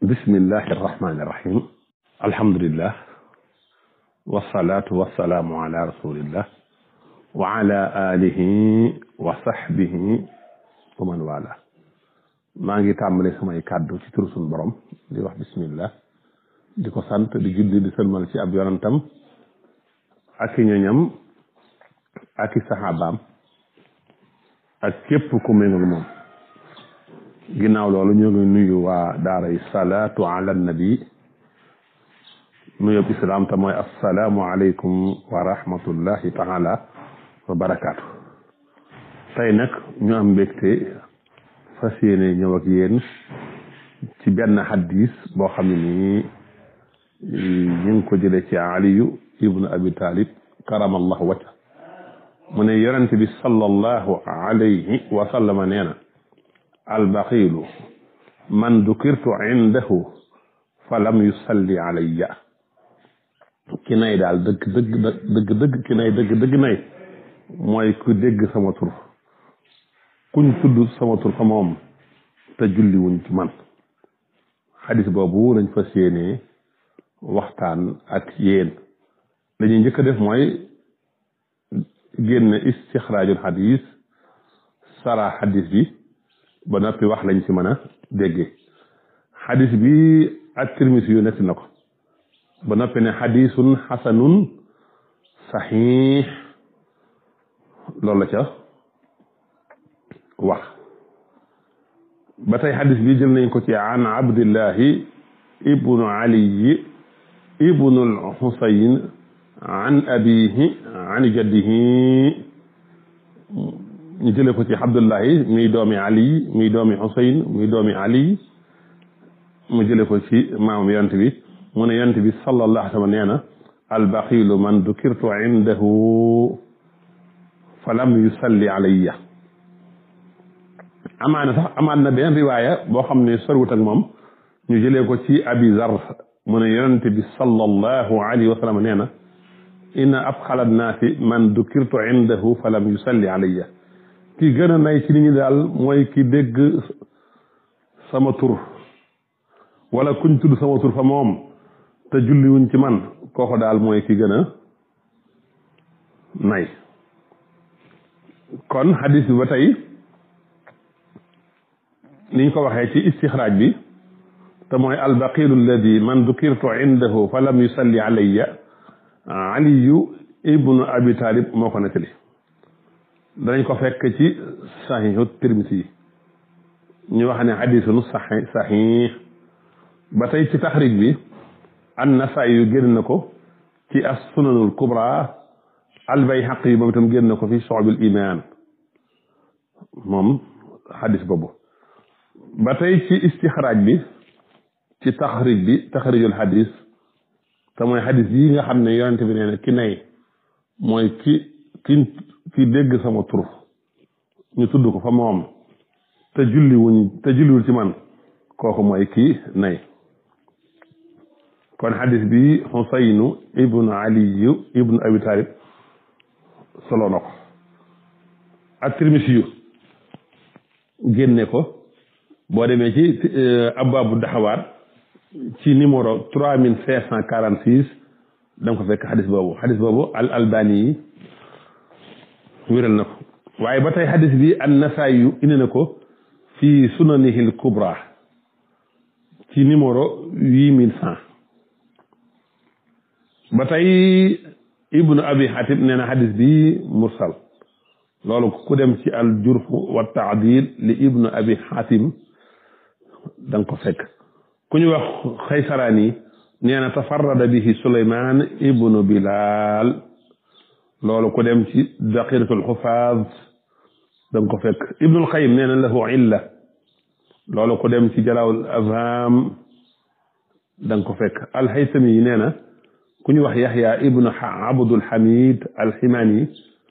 bismillahi irrahmani irrahim alhamdulillah wasalaatu wasalaamu ala rasulillah wa ala alihi wa sahbihi wa man wala maa ngi tàmbale samay kàddu ci turu suñu borom di wax bismillah di ko sant di julli di sëlmal ci ab yonantam ak i ñoñam ak i saxaabaam ak képp ku méngul moom ginnaaw loolu ñoo ngi nuyu waa daaray salaatu ala nabi nuyób islaam te mooy assalaamu aleykum wa rahmatullahi taala wa barakaatu tey nag ñu am mbégte fas yéene ñëw ak yéen ci benn xadis boo xam ne nii ñu ngi ko jële ci aliyu ibnu abi talib karamallahu wajha mu ne yonente bi sallallahu alayhi wa sallama nee na albaxiilu man dukirtu indahu fa lam yusalli alayya ki nay daal dëgg dëgg dëgg dëgg ki nay dëgg dëgg nay mooy ku dégg sama tur kuñ tudd sama tur fa moom te julli wuñ ci man xadis boobu lañ fas yéenee waxtaan ak yéen dañuy njëkk a def mooy génn istixraajul xadis sara xadis bi ba noppi wax lañ ci mën a déggee xadis bi ak tirmisi yu nekk na ko ba noppi ne xadisun xasanun saxiix loolu la ca wax ba tey xadis bi jël nañ ko ci an abdillahi ibnu aliyi ibnu alxusayn an abihi an jaddihi ñu jële ko ci abdullahi muy doomi ali muy doomi xusayn muy doomi ali mu jële ko ci maamam yonent bi mu ne yonent bi sallallahu alayhi wa sallam nee na albaxilu man dukirtu indahu fa lam yusalli alayya amaana sax amaan na benn riwaaya boo xam ne sorwut ak moom ñu jëlee ko ci abi zar mu ne yonent bi sallallahu alayhi wa sallam nee na inna abxala nnaasi man dukirtu indahu fa lam yusalli alayya ki gën a nay ci nit ñi daal mooy ki dégg sama tur wala kuñ tudd sama tur fa moom te julli wuñ ci man kooku daal mooy ki gën a nay kon xadis bi ba tey niñ ko waxee ci istixraaj bi te mooy albaqilu alladi man dukirtu indahu fa lam yusalli alayya aliyu ibnu abi talib moo ko nettali danañ ko fekk ci saxiixu tirmisi yi ñu wax ne xadisun saxi saxiix ba tey ci taxrij bi an nasaay yu génn na ko ci as sunanul kubra albayhaqi yi moom itam génn na ko fi soxbil iman moom xadis boobu ba tey ci istixraaj bi ci taxrij bi taxrijul xadis te mooy xadis yi nga xam ne yonente bi nee na ki nay mooy ki ki ki dégg sama tur ñu tudd ko fa moom te julli wuñ te julliwul ci man kooku mooy kii nay kon xadis bi xusaynu ibnu aliyu ibnu abi talib solo na ko ak tirmisi yu génne ko boo demee ci abaabu daxawaat ci numéro trois mille cinq cent quarante six da nga ko fekk xadis boobu xadis boobu al albani yi wéral na ko waaye ba tey xadis bi an nasaay yu indi na ko fi sunanihil kubra ci numéro huit mille cent ba tey ibnu abi xatib nee na xadis bi mursal loolu ku dem ci al jurf wa taadil li ibnu abi xatim da nga ko fekk ku ñu wax xaysaraani nee na tafarrada bihi suleyman ibnu bilal loolu ku dem ci daqiratul xufaaz da nga ko fekk ibnul xayim nee na lahu illa loolu ku dem ci jalawul afham da nga ko fekk alxaysami yi nee na ku ñu wax yaxya ibnu abdul hamid alximaani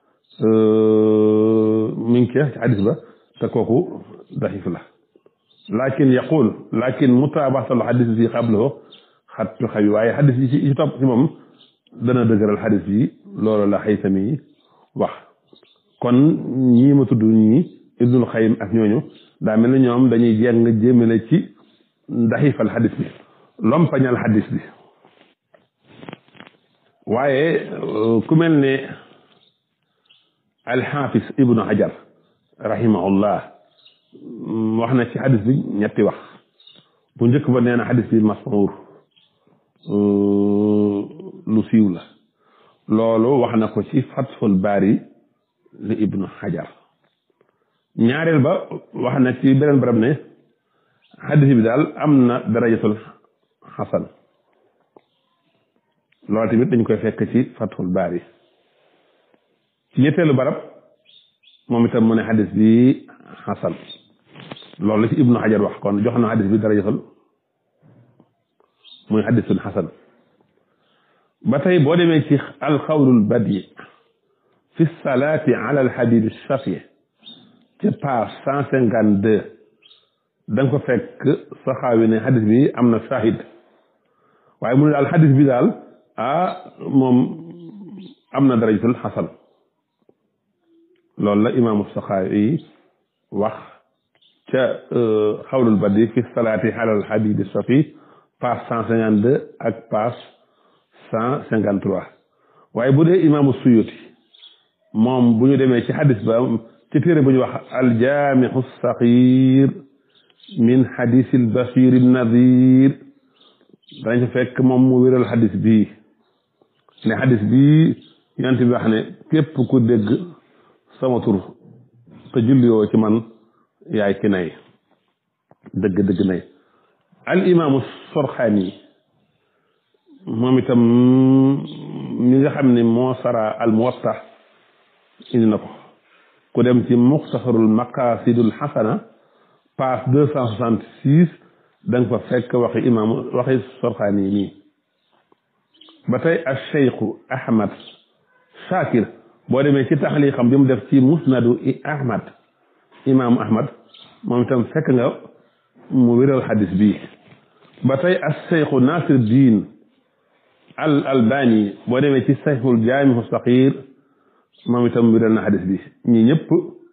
mi ngi ci xadis ba te kooku daxif la lakin yaqul lakin mutaabatul xadis bi xablahu xattu xawi waaye xadis yi ci topp ci moom dana dëgëral xadis yi loolu la xaysami wax kon ñii ma tudd ñii ibnul xayim ak ñooñu daa mel ni ñoom dañuy jeng jëmale ci daxifal xadis bi lompañal xadis bi waaye ku mel ne alxaafis ibnu hajar rahimahullah wax na ci xadis bi ñetti wax bu njëkk ba nee na xadis bi masmuur lu siiw la loolu wax na ko ci fatful baari li ibnu hajar ñaareel ba wax na ci beneen barab ne xadis bi daal am na darajatul xasan loolu tamit dañ koy fekk ci fatful baari ci ñetteelu barab moom itam mu ne xadis bi xasan loolu la ci ibnu hajar wax kon jox na xadis bi darajatul muy xadisul xasan ba tey boo demee ci alxawlul badi fi salaati ala alxabibi shafi ci page cent cinquante deux da nga ko fekk saxaawi ne xadis bi am na shahid waaye mu ne daal xadis bi daal ah moom am na darajatul xasan loolu la imaamu saxaawi wax ca xawlul badi fi salaati ala alxabibi shafi page cent cinquante deux ak page cent cinquante trois waaye bu dee imaamu suyuti moom bu ñu demee ci xadis ba ci téere bu ñu wax aljaamixu saxiir min xadisil bashir nadir dañ fa fekk moom mu wéral xadis bii ne xadis bii yonent bi wax ne képp ku dégg sama tur te julliwoo ci man yaay ki nay dëgg dëgg nay al imaamu sorxaani moom itam mi nga xam ne moo sara al muwatta indi na ko ku dem ci muxtasarul maqasidul xasana page deux cent soixante six da nga fa fekk waxi imaamu waxi sorxaani nii ba tey al cheikhu ahmad shakir boo demee ci taxali xam bi mu def ci musnadu i ahmad imaamu ahmad moom itam fekk nga mu wéral xadis bii ba tey al cheikhu nasir diin al albani boo demee ci sayxul jaamihu saxiir moom itam wéral na xadis bi ñi ñëpp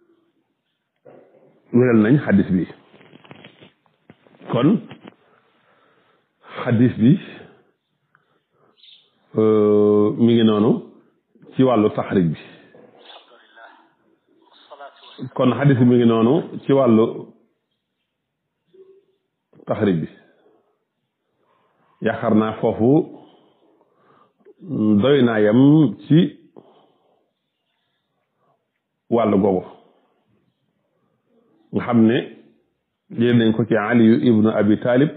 wéral nañ xadis bi kon xadis bi mi ngi noonu ci wàllu taxrij bi kon xadis bi mi ngi noonu ci wàllu taxrij bi yaakaar naa foofu doy naa yam ci wàllu googu nga xam ne jël nañ ko ci aliyu ibnu abi talib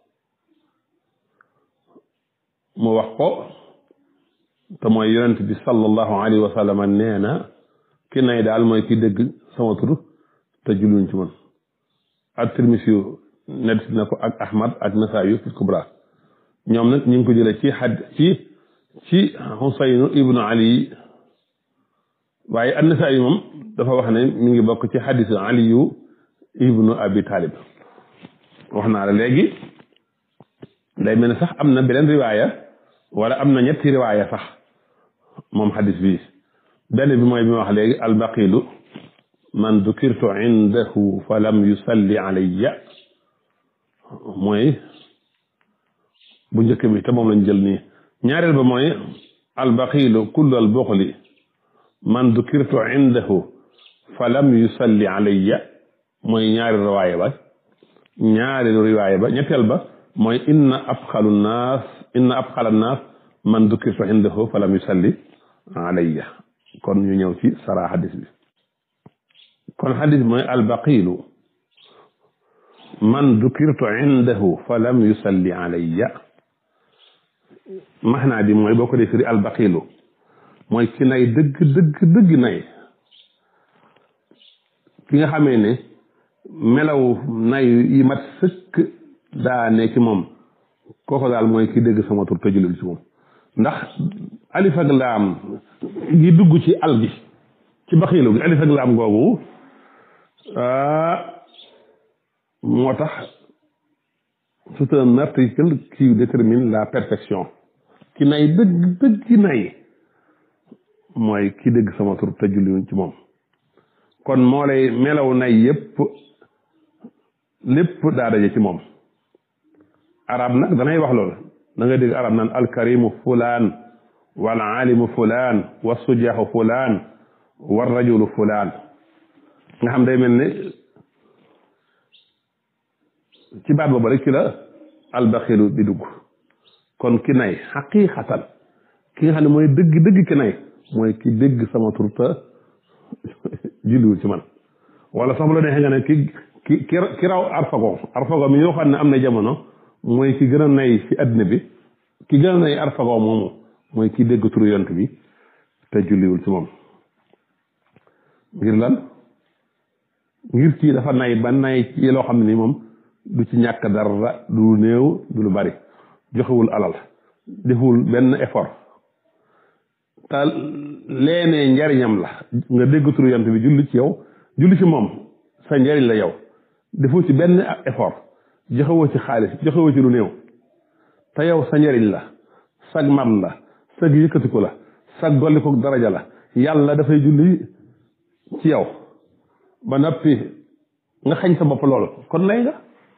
mu wax ko te mooy yonent bi sallallahu alayhi wa sallam nee na ki nay daal mooy ki dégg sama tur te julluñ ci man ak tirmisi yu nett na ko ak ahmad ak nasaayu fi kubra ñoom nag ñu ngi ko jëlee ci xad ci ci xusaynu ibnu ali waaye an-nasaayu moom dafa wax ne mi ngi bokk ci xadisu aliyu ibnu abi talib wax naa la léegi day mel ne sax am na beneen riwaaya wala am na ñetti riwaaya sax moom xadis bi benn bi mooy bi ma wax léegi albaqilu man dukirtu indahu fa lam yusalli alayya mooy bu njëkk bi te moom lañ jël nii ñaareel ba mooy albaqilu kullu albuxli man dukirtu indahu fa lam yusalli alayya mooy ñaari riwaaya ba ñaari riwaaya ba ñetteel ba mooy inna abxalu naas inna abxala naas man dukirtu indahu fa lam yusalli alayya kon ñu ñëw ci sara xadis bi kon xadis bi mooy albaqilu man dukirtu indahu fa lam yusalli alayya maxnaa bi mooy boo ko dee firi albaqilu mooy ki nay dëgg dëgg dëgg nay ki nga xamee ne melaw nay yi mat sëkk daa ne ci moom kooku daal mooy ki dégg sama tur te julul ci moom ndax alif ak laam gi dugg ci al gi ci baxiilu gi alif ak laam googu moo tax c'est un article qui détermine la perfection ki nay dëgg dëgg nay mooy ki dégg sama tur te julliwuñ ci moom kon moo lay melaw nay yépp lépp daa daje ci moom arab nag danay wax loolu da nga dégg arab naan alkarimu fulaan wal alimu fulaan wa sujaahu fulaan wa rajulu fulaan nga xam day mel ne ci baat boobu rek ci la albaxilu di dugg kon ki nay xaqiqatan ki nga xam ne mooy dëgg dëgg ki nay mooy ki dégg sama tur te julliwul ci man wala sax bu la neexee nga ne ki ki ki raw arfago arfago mi ñoo xam ne am na jamono mooy ki gën a nay ci àddina bi ki gën a nay arfago moomu mooy ki dégg turu yont bi te julliwul ci moom ngir lan ngir kii dafa nay ba nay ci loo xam ne ni moom du ci ñàkk dara du lu néew du lu bari joxewul alal deful benn effort te leenee njariñam la nga dégg turu yont bi julli ci yow julli ci moom sa njariñ la yow defoo ci benn effort joxewoo ci xaalis joxewoo ci lu néew te yow sa njariñ la sag mam la sag yëkkatiku la sag dolliku daraja la yàlla dafay julli ci yow ba noppi nga xañ sa bopp loolu kon lay nga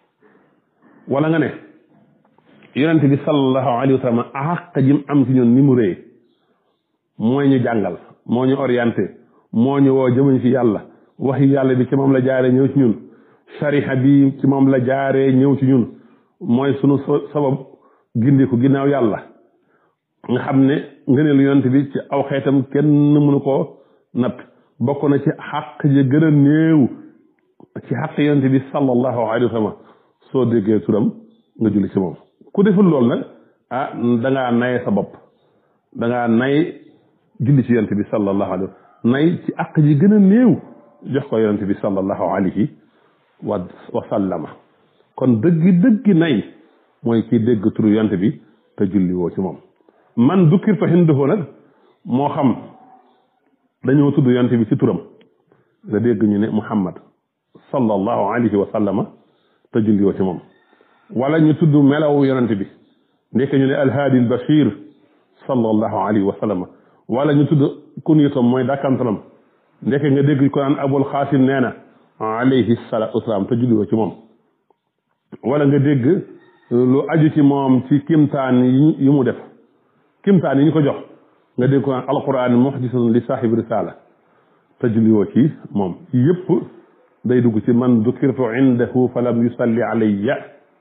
wala nga ne yonent bi sallallahu alayhi wa sallam àq jim am ci ñun ni mu rëy mooy ñu jàngal moo ñu orienté moo ñu woo jëmañ ci yàlla waxi yàlla bi ci moom la jaaree ñëw ci ñun shariha bi ci moom la jaaree ñëw ci ñun mooy sunu sabab gindiku ginnaaw yàlla nga xam ne ngëneelu yonent bi ci aw xeetam kenn mënu koo natt bokk na ci xàq ji gën a néew ci xàq yonent bi sallallahu alayhi wa sallam soo déggee turam nga julli ci moom ku deful loolu nag ah dangaa naye sa bopp dangaa nay julli ci yonent bi sallallahu alayhi wa nay ci àq ji gën a néew jox ko yonent bi sallallahu alayhi wa wa sallama kon dëggi dëggi nay mooy kii dégg turu yonent bi te julli woo ci moom man dukkir fa hinduhu nag moo xam dañoo tudd yonent bi ci turam nga dégg ñu ne muhammad sallallahu alayhi wa sallama te julli woo ci moom wala ñu tudd melawu yonent bi ndekk ñu ne alhaadi albashir sallallahu alayhi wa sallama wala ñu tudd kunyatam mooy dàkkantalam ndekk nga dégg ko naan abul xaasim nee na alayhi salaatu wasalaam te julli woo ci moom wala nga dégg lu aju ci moom ci kimtaan yi mu def kimtaan yi ñu ko jox nga dégg ko naan alquran muhdisun li saahibi risala te julliwoo ci moom yëpp day dugg ci man dukirtu indahu fa lam yusalli alayya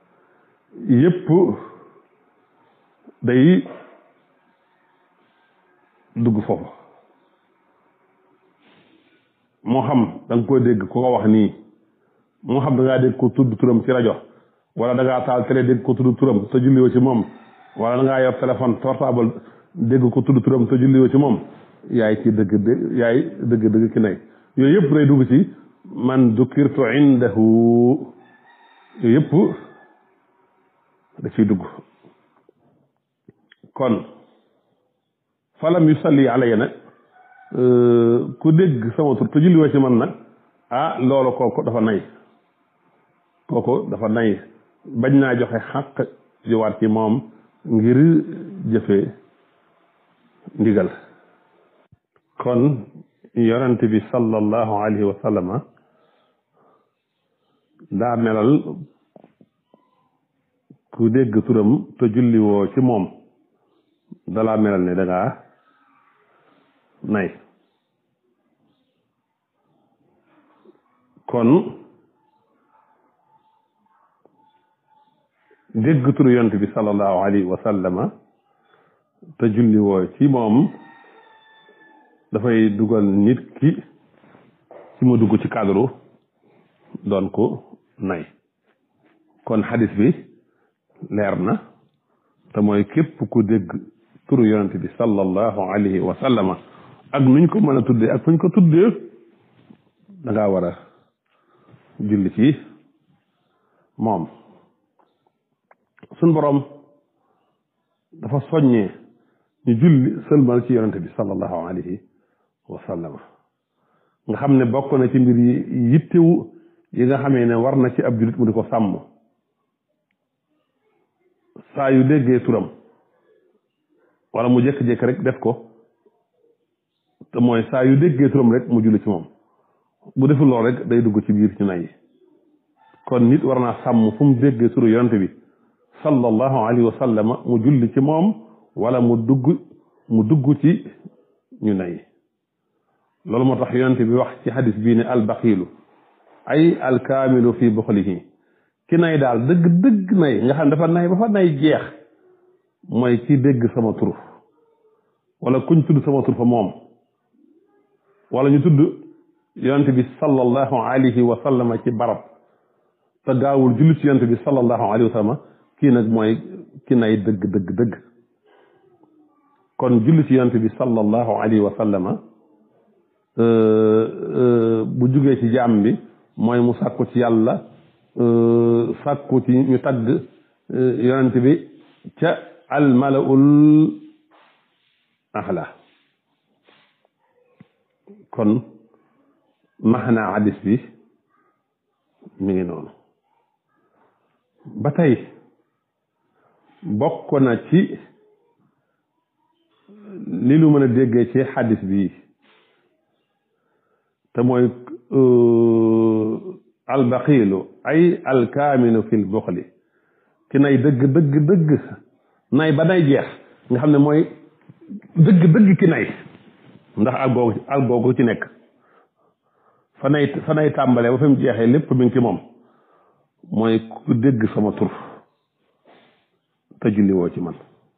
yëpp day dugg foofu moo xam da nga ko dégg ku ko wax nii moo xam da ngaa dégg ko tudd turam ci rajo wala da ngaa taal télé dégg ko tudd turam te julliwoo ci moom wala da ngaa yor téléphone portable dégg ko tudd turam te julliwoo ci moom yaay ci dëgg dëgg yaay dëgg dëgg ki nay yooyu yëpp day dugg ci man dukirtu indahu yooyu yëpp da ciy dugg kon falam yusalli alayya nag ku dégg sama tur te julliwoo ci man nag ah loolu kooku dafa nay kooku dafa nay bañ naa joxe xàq juwaat ci moom ngir jëfe ndigal kon yonent bi sallallahu alayhi wa sallama daa melal ku dégg turam te julliwoo ci moom dalaa melal ne dangaa nay kon dégg turu yonent bi sallallahu alayhi wa sallama te julliwoo ci moom dafay dugal nit ki ci mu dugg ci cadre doon ko nay kon xadis bi leer na te mooy képp ku dégg turu yonent bi sallallahu alayhi wa sallama ak nuñ ko mën a tuddee ak fuñ ko tuddee da ngaa war a julli ci moom suñ boroom dafa soññee ñu julli sëlmal ci yonent bi sallallahu alayhi wa sallama nga xam ne bokk na ci mbir yi yittewu yi nga xamee ne war na ci ab jullit mu di ko sàmm saa yu déggee turam wala mu jékki-jékki rek def ko te mooy saa yu déggee turam rek mu julli ci moom bu deful lool rek day dugg ci biir ci nay kon nit war naa sàmm fu mu déggee turu yonent bi sallallahu alayhi wa sallam mu julli ci moom wala mu dugg mu dugg ci ñu nay loolu moo tax yonent bi wax ci xadis bii ne albaxiilu ay alkaamilu fi buxlihi ki nay daal dëgg dëgg nay nga xam ne dafa nay ba fa nay jeex mooy ki dégg sama tur wala kuñ tudd sama tur fa moom wala ñu tudd yonent bi sallallahu alayhi wa sallam ci barab te gaawul julli ci yonent bi sallallahu alayhi wa sallam kii nag mooy ki nay dëgg dëgg dëgg kon julli ci yonent bi sallallahu alayhi wa sallam bu jugee ci jaam bi mooy mu sàkku ci yàlla sàkku ci ñu tagg yonent bi ca almalaul ahla kon maxnaa hadis bi mi ngi noonu ba tey bokk na ci li lu mën a déggee ci hadis bi te mooy albaqiilu ay alkaaminu fil buxli ki nay dëgg dëgg dëgg nay ba nay jeex nga xam ne mooy dëgg dëgg ki nay ndax al googu al googu ci nekk fa nay fa nay tàmbalee ba fi mu jeexee lépp mi ngi ci moom mooy ku dégg sama tur te julli woo ci man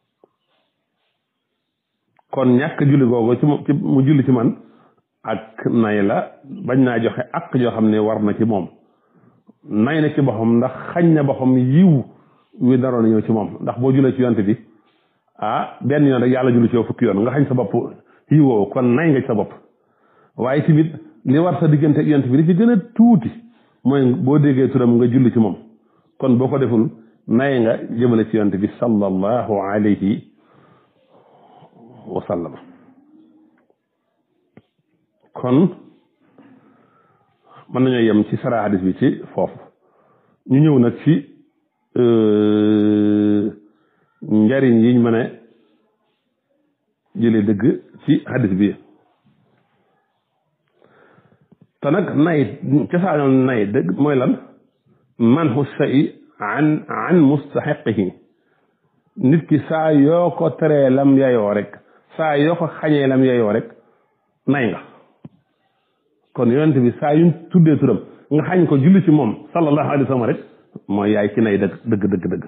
kon ñàkk julli googu ci mu julli ci man ak nay la bañ naa joxe ak joo xam ne war na ci moom nay na ci boppam ndax xañ na boppam yiw wi naroon na ñëw ci moom ndax boo jullee ci yonte bi ah benn yoon rek yàlla julli ci yow fukki yoon nga xañ sa bopp yiwoo kon nay nga ci sa bopp waaye tamit li war sa diggante yonte bi li ci gën a tuuti mooy boo déggee turam nga julli ci moom kon boo ko deful nay nga jëmale ci yonte bi sallallahu alayhi wa sallam kon mën nañoo yem ci sara hadis bi ci foofu ñu ñëw nag ci njariñ yiñ mën a jële dëgg ci hadis bi te nag nay cosaanoon nay dëgg mooy lan manhu say an an mustaxiqihi nit ki saa yoo ko teree lam yayoo rek saa yoo ko xañee lam yayoo rek nay nga kon yonent bi saa yuñ tuddee turam nga xañ ko julli ci moom sallallahu alayhi wa sallam rek mooy yaay ki nay dëgg dëgg dëgg dëgg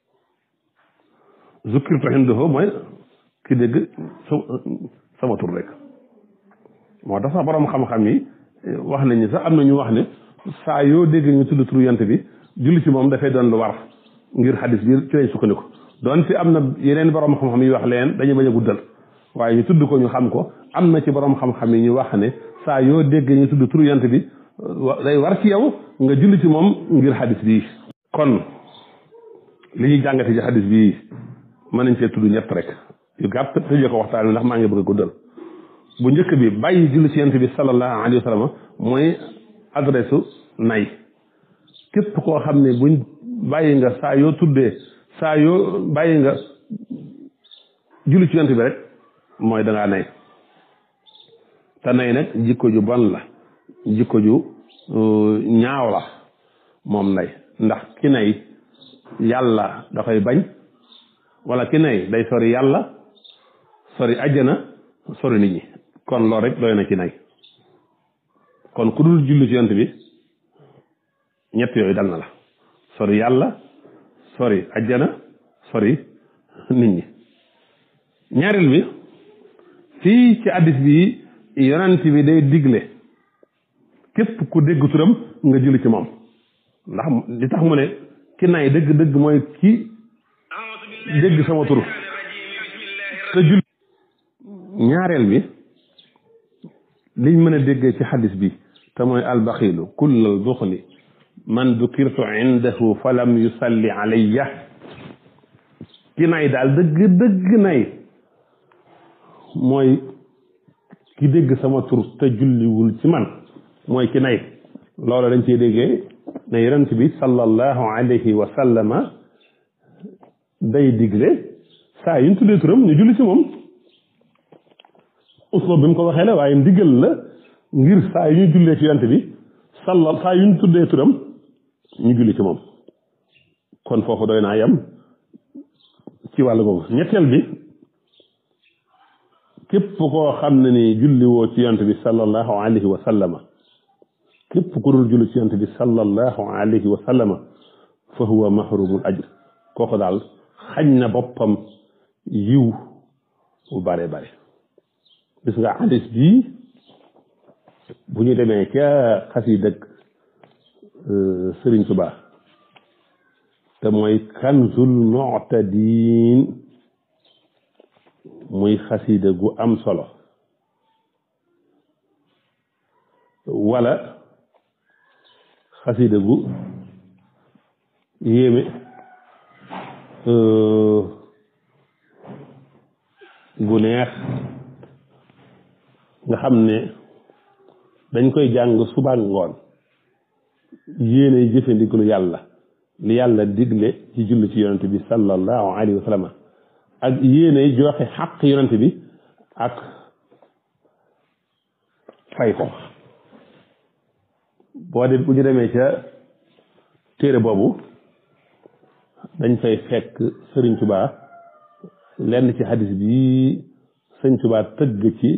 zukkirtu indahu mooy ki dégg sama tur rek moo tax sax borom xam-xam yi wax nañ ni sax am na ñu wax ne saa yoo dégg ñu tudd turu yonent bi julli ci moom dafay doon lu war ngir xadis bi ci lañ sukkandiku doon fi am na yeneen borom xam-xam yi wax leen dañuy bañ a guddal waaye ñu tudd ko ñu xam ko am na ci borom xam-xam yi ñu wax ne saa yoo dégg ñu tudd turu yonent bi day war ci yow nga julli ci moom ngir xadis bii kon li ñuy jàngate ci xadis bii mën nañ cee tudd ñett rek yu gàtt tëjee ko waxtaan wi ndax maa ngi bëgg a guddal bu njëkk bi bàyyi julli ci yonent bi sallallahu alayhi wa sallam mooy adresse nay képp koo xam ne buñ bàyyi nga saa yoo tuddee saa yoo bàyyi nga julli ci yonent bi rek mooy dangaa nay te nay nag jikko ju bon la jikko ju ñaaw la moom nay ndax ki nay yàlla da koy bañ wala ki nay day sori yàlla sori àjjana sori nit ñi kon loolu rek doy na ci nay kon ku dul julli ci yonent bi ñett yooyu dal na la sori yàlla sori àjjana sori nit ñi ñaareel bi fii ci addis bi yonent bi day digle képp ku dégg turam nga julli ci moom ndax li tax mu ne ki nay dëgg dëgg mooy ki dégg sama tur te julli ñaareel bi liñ mën a déggee ci xadis bi te mooy albaxilu kullal buxli man dukirtu indahu falam yusalli alayya ki nay daal dëgg dëgg nay mooy ki dégg sama tur te julliwul ci man mooy ki nay loolu dañ ciy déggee ne yonent bi sallallahu alayhi wa sallama day digle saa yuñ tuddee turam ñu julli ci moom usloob bi mu ko waxee la waaye ndigal la ngir saa yu ñu jullee ci yonent bi salla saa yu ñu tuddee turam ñu julli ci moom kon foofu doy naa yem ci wàllu googu ñetteel bi képp koo xam ne ni julli woo ci yonent bi sallallahu alayhi wa sallama képp ku dul julli ci yonent bi sallallahu alayhi wa sallama fa huwa mahrumul ajr kooku daal xañ na boppam yiw bu bare bare gis nga hadis bii bu ñu demee ca xasida Sëriñ Tuubaa te mooy kanzul mu'tadin muy xasida gu am solo wala xasida gu yéeme gu neex nga xam ne dañ koy jàng suba ngoon yéene jëfandiku yàlla li yàlla digle ci julli ci yonent bi sallallahu alayhi wa sallam ak yéene joxe xaq yonent bi ak fay ko boo de bu ñu demee ca téere boobu dañ fay fekk sëriñ Tuubaa lenn ci hadis bi sëriñ Tuubaa tëgg ci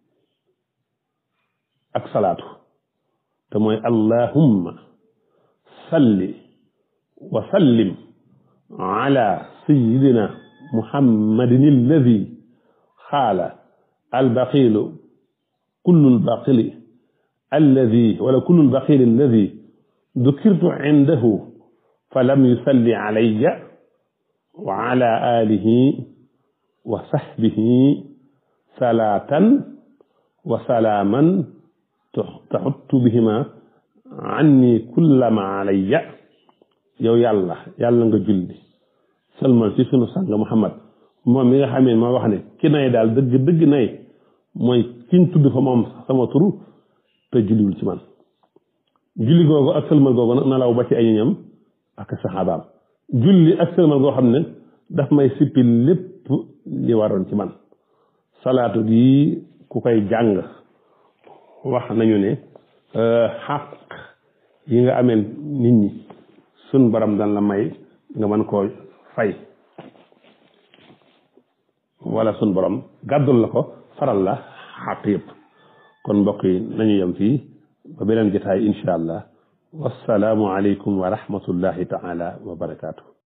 ak salaatu te mooy allahumma salli wa sallim ala sayidina muhammadin alladi xaala albaqilu kullu albaqili alladi wala kullu albaqili alladi dukirtu indahu falam yusalli alayya wa ala alihi wa sahbihi salaatan wa salaaman taxuttu bihima anni kullama alayya yow yàlla yàlla nga julli sëlmal ci sunu sang Muhammad moom mi nga xamee ma wax ne ki nay daal dëgg dëgg nay mooy kiñ tudd fa moom sama turu te julliwul ci man julli googu ak sëlmal googu nag na law ba ci ay ñoñam ak saxaabaam julli ak sëlmal goo xam ne daf may sippi lépp li waroon ci man salaatu gi ku koy jàng wax nañu ne xaq yi nga amee nit ñi sun borom dan la may nga mën koo fay wala sun borom gàddul la ko faral la xaq yëpp kon mbokk yi nañu yem fii ba beneen jotaay incha allah wassalaamu aleykum wa rahmatullahi taala wa barakaatu